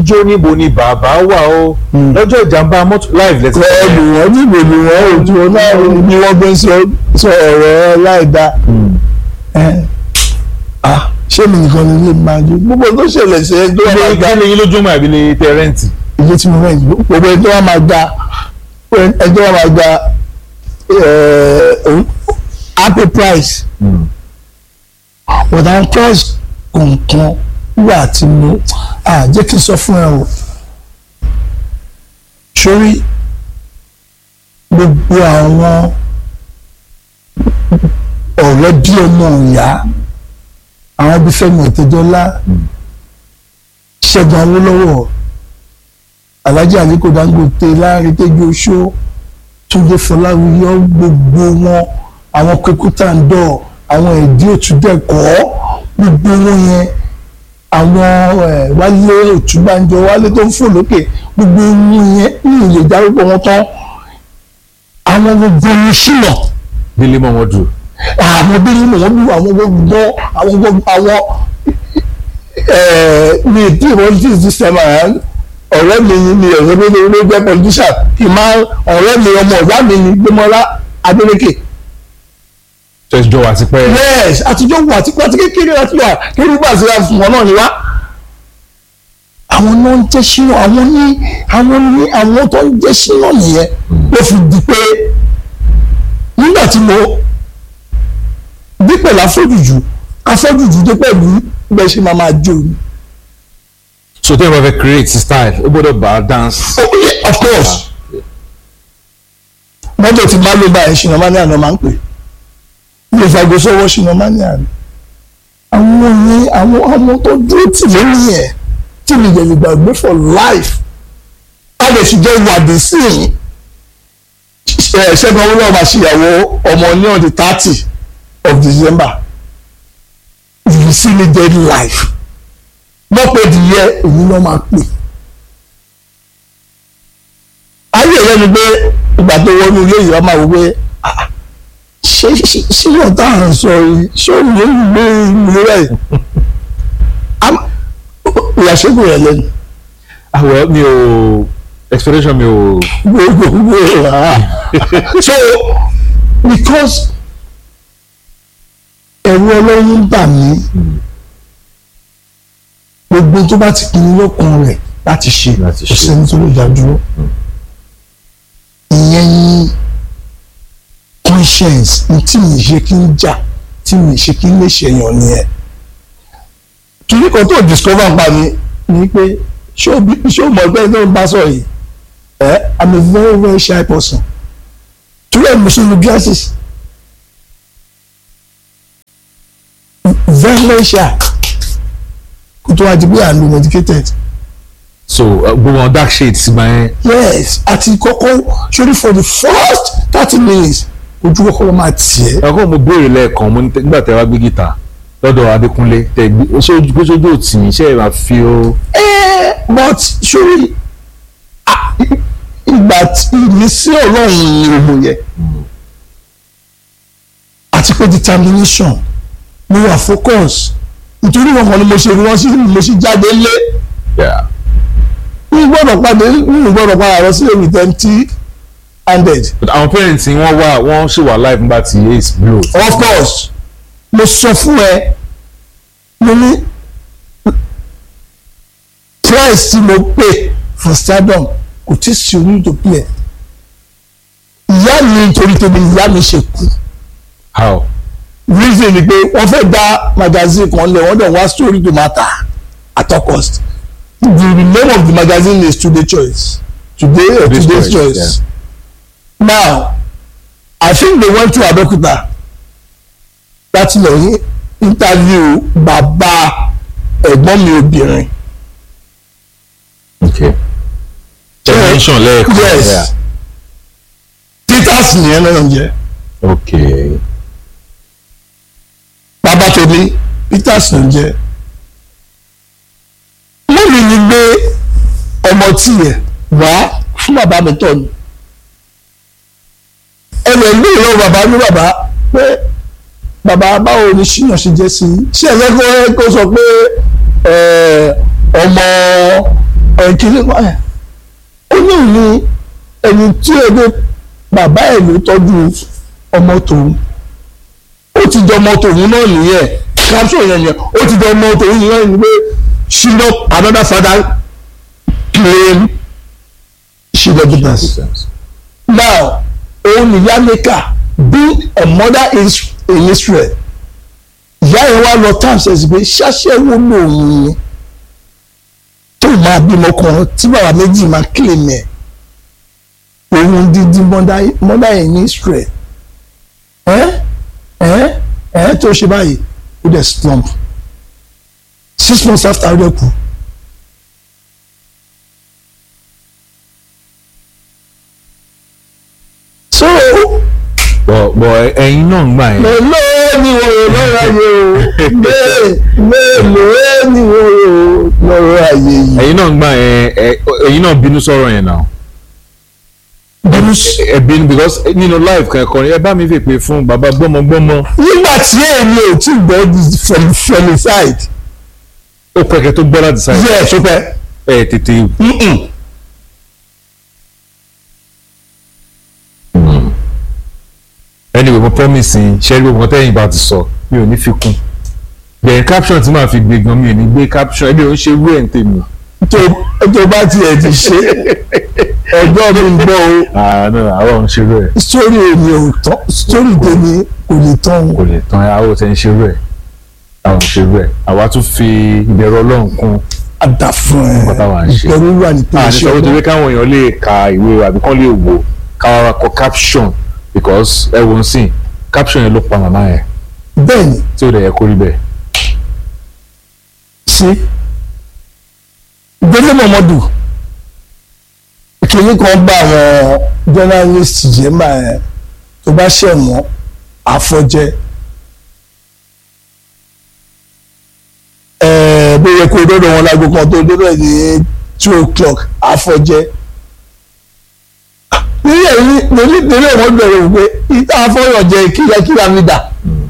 jó níbo ni bàbá wà ó lọ́jọ́ ìjàmbá mọ́tò live lẹ́sìn. ẹ̀ẹ́dù wọn níbo ni wọ́n ò tí wọn náà ni wọ́n gbé sọ sọ ọ̀rọ̀ láìda ẹ̀ ah ṣé mi nìkan ni ilé máa jó gbogbo tó ṣẹlẹ̀ sí ẹjọ́ wa máa kí gba ni yín lójú mọ́ àbí ní tẹ́rẹ́ǹtì. ilé tí mo rẹ̀ yìí gbogbo ẹjọ́ wa máa gba ẹjọ́ wa máa gba ẹ̀ẹ́ happy price ọ̀dà price kọ̀ọ̀kan wà tí mo à jẹ́ kí n sọ fún ẹ o sórí gbogbo àwọn ọ̀rẹ́ bí ọmọ ìyá àwọn bí Fẹ́mi Ọ̀tẹ́dọ́lá Ṣẹ́gun Awólọ́wọ̀ Alhaji Aliko Dangote Láàrin Tẹ́jú Oṣó Túndé Fọláwíyọ gbogbo wọn àwọn Kwekútàndọ̀ àwọn ẹ̀dí òtúndẹ̀kọ́ gbogbo wọn yẹn àwọn ẹ̀ wálé òtúbánjọ wálé tó ń fò lókè gbogbo wọn yẹn ní ìlè dárúkọ wọn tán àwọn gbogbo wọn ṣìnà délé mọ́ wọn dùn. àwọn bíi mò ń lu àwọn gbogbo àwọn gbogbo àwọn ẹ̀ẹ́ mi tí politics this time around ọ̀rẹ́ mi ni ọ̀rẹ́ mi ló jẹ́ politician kì í máa ọ̀rẹ́ mi ọmọ ọ̀gá mi ni Gbémọ́lá Adélékè tẹ̀sí jọ wà tipẹ́. yes àtijọ́ wà tí pàtí kékeré láti wà kéré bá àti fún wọn náà ni wá. àwọn náà ń jẹ́ sínú àwọn ní àwọn ní àwọn tó ń jẹ́ sínú nìyẹn ló fi di pé nígbà tí mo bí pẹ̀lú afọ́jùjù afọ́jùjù dé pẹ̀lú bẹ́ẹ̀ ṣe máa máa jó ni. so tẹ́ ẹ bá fẹ́ create style ó gbọ́dọ̀ bá dance. oh yeah of course mọ́tò tí bá ló bá ẹ̀ ṣìnà máa ní àná máa ń pè ilé ìfàgbọ́sọ́wọ́ ṣìnà máa ní àná àwọn yẹn àwọn ọmọ tó dúró tì lórí ẹ̀ tí mi jẹ̀ lè gbàgbé for life a lè fi jẹ́ ìwádìí sí i ṣẹ́gun olóòwò máa ṣèyàwó ọmọ ní on the thirty of December you will see me dead life mọ́ pé ìdíyẹ èyí ló máa pè ayé rẹ ni pé ìgbà tó wọnú ilé yìí wọ́n máa wọ pé ah, ṣé ṣé ṣé yóò tá à ń sọ yìí ṣé òun ló ń gbé ìlú rẹ̀ ìyàṣẹ́gun rẹ̀ lẹ́nu àwọ̀ mi ò expectation mi ò. gbogbo ah so because ẹ̀rù ọlọ́run ń bà mí gbogbo tó bá ti pinnu lọ́kàn rẹ̀ láti ṣe Láti kò ṣe. sẹ́ni tó lè dá dúró ìyẹn ni conscience ní tí mi ṣe kí n jà tí mi ṣe kí n lè ṣèyàn nìyẹn kìíní kan tó discover pa mi ni pé ṣé o bí- ṣé o mọ̀ ẹgbẹ́ tó ń bá sọ̀rọ̀ yìí ẹ i'm a very very shy person torí ẹ̀ mo ṣe lu glasses very very shy kó tó wá di pé à ń lo medicated so uh, gbogbo wọn dark shades máa ń. yes àti kọ́kọ́ sórí for the first thirty minutes ojú kọ́kọ́ ló máa tiẹ̀ ẹ̀kọ́ mo béèrè lẹ́ẹ̀kan mo ní tẹ́- nígbà tẹ́ wá gbé gìtà lọ́dọ̀ Adékúnlé tẹ́ gbé ṣé ojú pé sójú òtì yín ṣé ẹ máa fi ó. Eh, but sórí ah, ìgbà tí ìmísí ọlọ́run ni òun yẹ àti pé determination mo wà focus nítorí wọn kan ni mo ṣe rí wọn sí mo ṣe jáde lé mi gbọ́dọ̀ padà mi gbọ́dọ̀ padà lọ sí èmi empty handed but àwọn parents yín wọ́n wà wọ́n ṣì wà live nígbà tí ace blow. of course mo sọ fún ẹ mo ní price tí mo pay for stardom kò tí sí orí tó pay ẹ ìyá mi nítorí tèmi ìyá mi ṣe kú how. reason ni pé wọ́n fẹ́ dá magazine kan lẹ̀ wọ́n dẹ̀ wá story to matter at all cost the name of the magazine is today choice today or Today's today's, Choice, choice now i think they went to Abeokuta láti lọ yí interview bàbá ẹ̀gbọ́n mi obìnrin okay. television lẹ́ẹ̀kan. yes peters nìyẹn náà jẹ́ okay. bàbá tó ní peters ló ń jẹ́ lórí ni gbé ọmọ tiẹ̀ wá fún bàbá mi tọ̀ ni ẹnì ẹgbẹ́ ìlú bàbá ní bàbá pé bàbá báwo ni ṣíyàn ṣe jẹ́ sí i ṣé ẹ̀fẹ́ kó kó sọ pé ẹ̀, ọmọ ẹ kí ló wáyà ó ní òní ẹni tí ẹgbẹ́ bàbá ẹ̀ ló tọ́jú ọmọ tòun ó ti jọ ọmọ tòun náà nìyẹn capsule yẹn yẹn ó ti jọ ọmọ tòun nìyẹn ni pé ṣìnà another father claim ṣìnà business now òun nìyá maker being a mother in, in Israel ìyá yẹn wá lọ tán ṣe sí pé ṣáṣẹ́wó lòun ni tó máa bímọ kan tí bàbá méjì máa claim ẹ̀ òun dídí mother in Israel ẹ́ ẹ́ ẹ́ tó ṣe báyìí ó dẹ̀ slump six months after ó dẹ̀ kú. so bọ̀ bọ̀ ẹ̀yin náà ń gbà yẹn. mélòó ni wòrò lọ́rọ̀ ayé o mélòó ni wòrò lọ́rọ̀ ayé yìí. ẹ̀yin náà ń gbà yẹn ẹ- ẹ̀yin náà bínú sọ̀rọ̀ yẹn náà. bínú ẹ bínú because nínú live kankan ẹ bá mi fi pè fún bàbá gbọ́mọgbọ́mọ nígbà tí èmi ò tí gbọ́ di fel- felicide ó pẹ́kẹ́ tó gbọ́ láti sáyé yẹ ṣọpẹ́ ẹ tètè anyway mo promise yín ṣẹ́rí gbogbo tẹ́yìn bá ti sọ mi ò ní fi kún bẹ̀rẹ̀ caption tí màá fi gbé gan mi ò ní gbé caption ẹbí ò ń ṣe wúrẹ̀ ń tèmi. tó tó bá tiẹ̀ ti ṣe ọjọ́ mi ń gbọ́ o àánú àwọn ò ń ṣe wúrẹ̀ sórí èmi ò tán sórí tèmi kò lè tán o kò lè tán àwọn ò tẹ́ ń ṣe wúrẹ̀ àwọn ò ń ṣe wúrẹ̀ àwa tún fi ìbẹ̀rù ọlọ́run kún àdá fún ẹ Nǹkan táwa ń ṣe. ìbẹ̀rù wà ní pé àti ṣe sọ ọgbọ́n. wípé káwọn èèyàn lè ka ìwé àbí kán lè wò káwọn kọ caption because ẹ wò ń sìn caption yẹn ló pa màmá yẹn bẹ́ẹ̀ ni tí ó dẹ̀ yẹ kó rí bẹ́ẹ̀. sí gbẹ́lẹ́ mọ̀mọ́dù kìnní kan bá àwọn journalist jẹ́ máa ẹ̀ tó bá ṣẹ̀ wọ́n àfọ̀jẹ́ ẹ̀ẹ́ bó yẹ kó dọ́dọ̀ wọn lágbo kan tó dọ́dọ̀ ní two o'clock àfọ̀jẹ́ nílẹ̀ nílẹ̀ nílẹ̀ wọ́n bẹ̀rẹ̀ wípé ìta afọ́yọ̀ jẹ́ kíákíá mi dà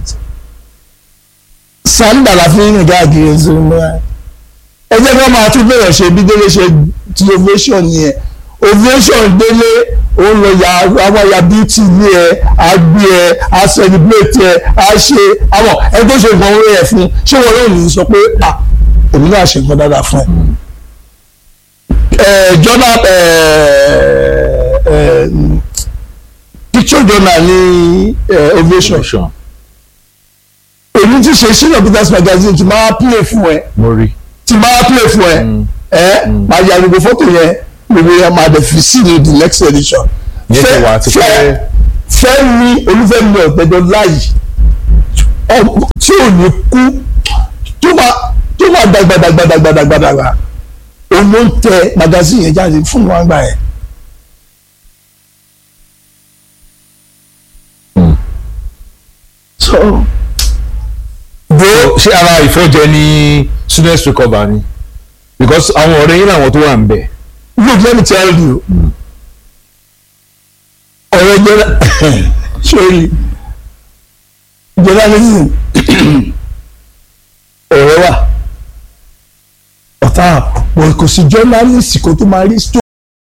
sanda la fi ń rìn káàkiri ẹsẹ̀ mọ́ ẹ jẹ́ ká máa tún bẹ̀rẹ̀ ṣe bí délé ṣe ti ovation yẹn ovation délé ó lọ ya àwọn ya beauty ní ẹ á gbé ẹ á celebrate ẹ á ṣe àwọn ẹ tó ṣe nǹkan orí ẹ fún ṣé wọn yóò ní sọ pé à èmi náà ṣe nǹkan dáadáa fún ẹ. ẹ journal ẹ ẹ picture journal ní ẹ ovation èmi ti ṣe senior peters magazine ti máa play fún ẹ mo rí ti máa play fún ẹ ẹ máa ya gbogbo fọ́tò yẹn gbogbo yẹn máa dẹ̀ fi sí ní the next edition. Ìyẹn ti wà àti pé- fẹ́ mi olúfẹ́mi ọ̀tẹ́jọ́ láàyè ọmọ tí ò ní kú tó máa tó máa dàgbà dàgbà dàgbà dàgbà dàgbà òun ló ń tẹ magazine yẹn jáde fún wọn gbà yẹn. so bó ṣé ara ìfọ́jẹ ní students recover ni because àwọn ọ̀rẹ́ yín làwọn tó wà ń bẹ̀ look let me tell you ọ̀rọ̀ jẹ́rẹ́ sórí journalism ọ̀rọ̀ wà ọ̀tá kò sí journalist kó tó máa rí